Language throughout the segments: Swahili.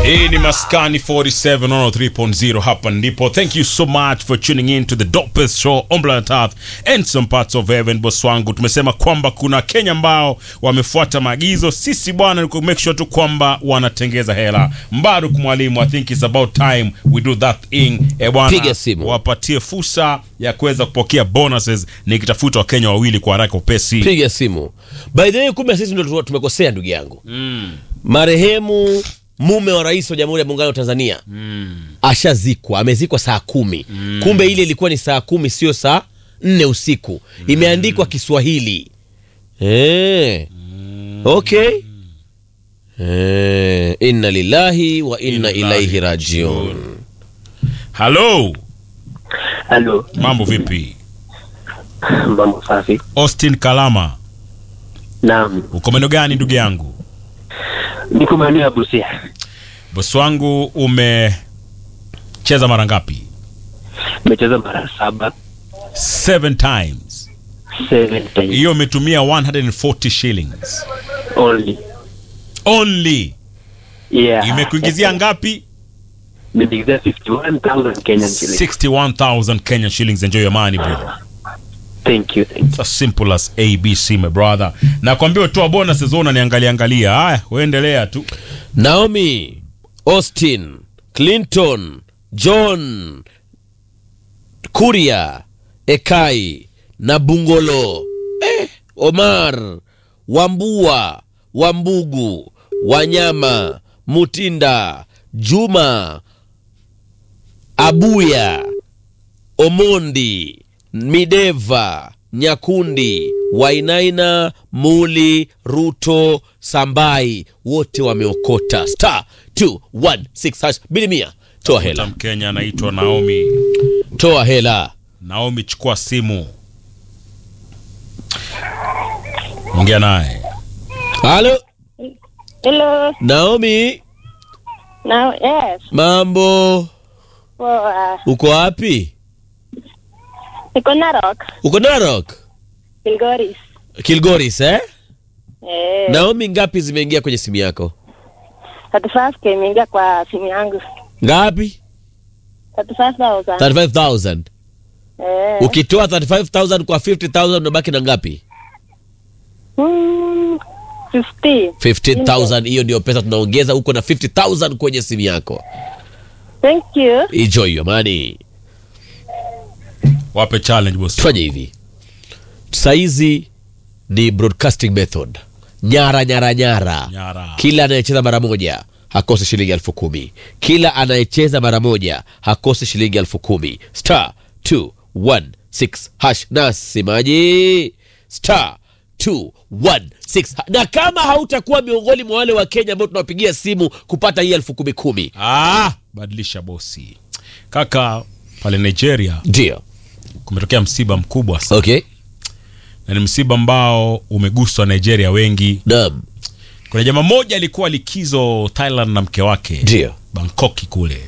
hii ni maskani 47 3.0 hapa ndipo thank you so much for tuning in to the dopest show on planet earth and some parts of heaven boss wangu tumesema kwamba kuna kenya ambao wamefuata maagizo sisi bwana ni ku make sure tu kwamba wanatengeza hela mbaruk mwalimu i think it's about time we do that thing e bwana Piga simu. wapatie fursa ya kuweza kupokea bonuses nikitafuta wakenya wawili kwa haraka upesi piga simu by the way kumbe sisi ndio tumekosea ndugu yangu mm. marehemu mume wa rais wa jamhuri ya muungano wa tanzania mm. ashazikwa amezikwa saa kumi mm. kumbe ile ilikuwa ni saa kumi sio saa nne usiku mm. imeandikwa kiswahili e. okay e. inna lillahi wa inna ilaihi rajiun halo Halo, mambo vipi mambo safi. austin kalama Naam, uko maeneo gani ndugu yangu niko maeneo ya Busia. bosi wangu umecheza mara ngapi Nimecheza mara saba, seven times seven times hiyo umetumia 140 shillings only. only Yeah. imekuingizia ngapi Nimeingizia 51,000 Kenyan shillings. 61000 kenyan shillings enjoy your money bro Thank you, thank you. It's as simple as abc my brother nakwambia utoa bonus zona unaniangalia angalia haya uendelea tu naomi austin clinton john kuria ekai na bungolo eh, omar wambua wambugu wanyama mutinda juma abuya omondi mideva nyakundi wainaina muli ruto sambai wote wameokota star 216 hash bili mia toa hela mkenya anaitwa naomi toa hela naomi chukua simu ongea naye halo Hello. naomi Now, yes. mambo Poa. uko wapi Niko Narok, uko narok Kilgoris. kilgoris eh? Eh. naomi ngapi zimeingia kwenye simu yako 35k imeingia kwa simu yangu. ngapi 35,000. 35000 Eh. ukitoa 35000 kwa 50000 unabaki na ngapi Hmm, 50. 15000 hiyo ndio pesa tunaongeza huko na 50000 kwenye simu yako Thank you. enjoy your money wape challenge boss tufanye hivi saizi ni broadcasting method nyara nyara nyara Nyara. kila anayecheza mara moja hakose shilingi elfu kumi kila anayecheza mara moja hakose shilingi elfu kumi star 216 hash nasemaji star 216 ha- na kama hautakuwa miongoni mwa wale wa kenya ambao tunawapigia simu kupata hii elfu kumi kumi ah, badilisha bosi kaka pale nigeria ndio kumetokea msiba mkubwa sana okay na ni msiba ambao umeguswa nigeria wengi naam kuna jamaa mmoja alikuwa likizo thailand na mke wake ndio bangkoki kule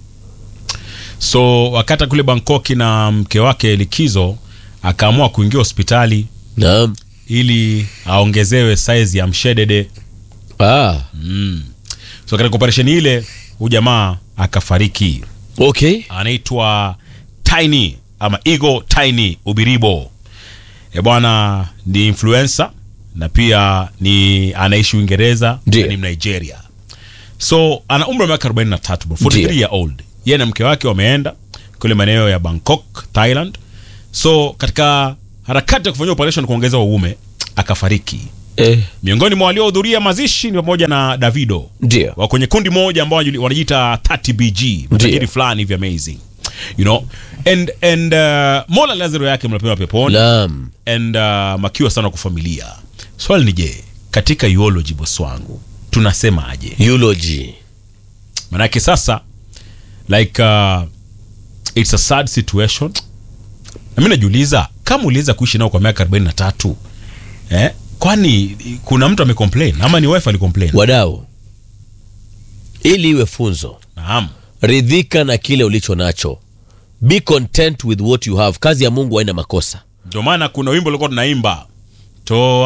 so wakati kule bangkoki na mke wake likizo akaamua kuingia hospitali naam ili aongezewe saizi ya mshedede ah mm. so katika operesheni ile huyu jamaa akafariki okay anaitwa tiny ama igo tiny ubiribo e bwana ni influencer na pia ni anaishi uingereza Ndiyo. na ni mnigeria so ana umri wa miaka 43 bro, 43 Ndiyo. year old yeye na mke wake wameenda kule maeneo ya bangkok thailand so katika harakati ya kufanyia operation kuongeza uume akafariki eh, miongoni mwa waliohudhuria mazishi ni pamoja na davido ndio wa kwenye kundi moja ambao wanajuli- wanajiita 30 bg matajiri fulani hivi amazing you know and and uh, mola lazaro yake mnapema peponi naam and uh, makiwa sana kwa familia swali ni je katika eulogy boss wangu tunasemaje eulogy manake sasa like uh, it's a sad situation na mi najiuliza kama uliweza kuishi nao kwa miaka 43 eh, kwani kuna mtu amecomplain ama ni wife alicomplain wadau ili iwe funzo naam ridhika na kile ulicho nacho be content with what you have kazi ya mungu haina makosa ndio maana kuna wimbo ulikuwa tunaimba toa